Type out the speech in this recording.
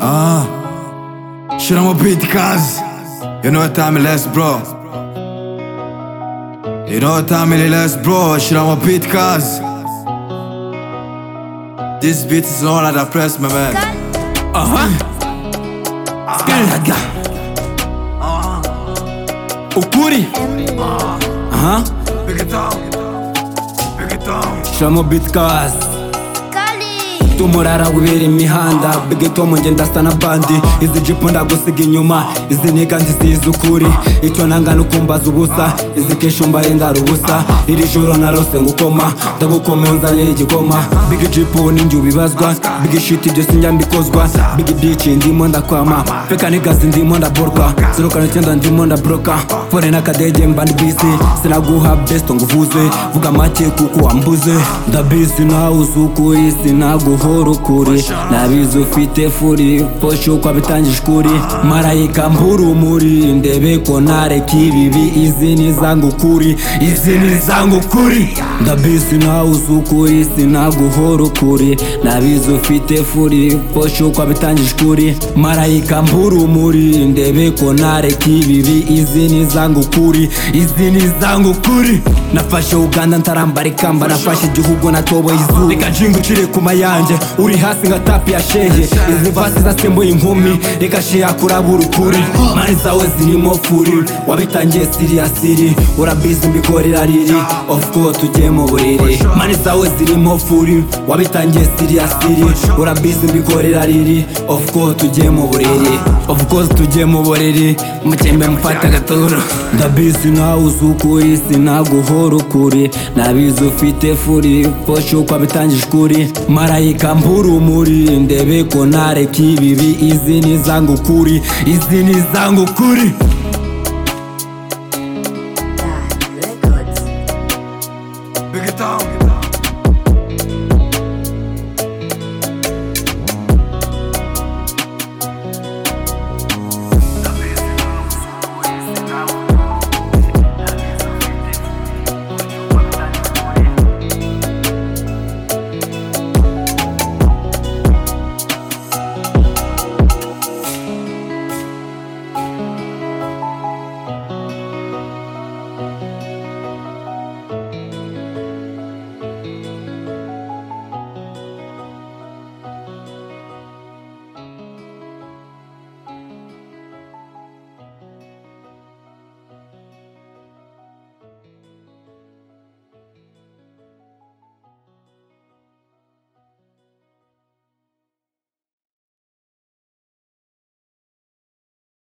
اه شنو مو بيت كاز يو نو تعمل اس برو يو نو تعمل اس برو شنو مو بيت كاز This beat is all that I press my man Aha. Skarga. Ukuri. Aha. Pick it down Pick it down Shamo bitkas. Kali. Tumurara wibera imihanda bigatuma ngenda sana bandi izi jipo ndagusiga inyuma izi niga nzisize ukuri icyo nanga nukumbaza ubusa izi kesho mbaye ndara ubusa iri joro narose ngukoma ndagukoma unzanira igikoma big jipo ninjye ubibazwa big shit ibyo sinjya mbikozwa big bitch ndimo ndakwama feka nigasi ndimo ndaborwa zirukana icyenda ndimo ndabroka fone n'akadege mba ndi bisi sinaguha besto ngo uvuze vuga make kuko wambuze ndabisi nawe uzi ukuri sinaguhora ukuri nabizi ufite furi foshe uko abitangije ukuri marayika mpurumuri ndebe ko nareka ibibi izi ni izanga ukuri izi ni izanga ukuri ndabisi nawe uzi ukuri sinaguhora ukuri nabizi ufite furi foshe uko abitangije ukuri marayika mpurumuri ndebe ko nareka ibibi izi ni izanga ukuri izi ni izanga ukuri nafashe uganda ntarambara ikamba nafashe igihugu natoboye izuba reka jinga ucire kuma yanjye uri hasi nka tapi ya shehe izi vasi zasembuye inkumi reka sheha kurabura ukuri mani zawe zirimo furi wabitangiye siriya siri urabizi mbikorera riri of course tugiye mu buriri mani zawe zirimo furi wabitangiye siriya siri urabizi mbikorera riri of course tugiye mu buriri of course tugiye mu buriri mukembe mufata agaturo ndabizi nawe uzi ukuri sinaguhora ukuri nabizi ufite furi foshe uko abitangije ukuri marayika mpurumuri ndebe ko nareka ibibi izi ni izanga ukuri izi ni izanga ukuri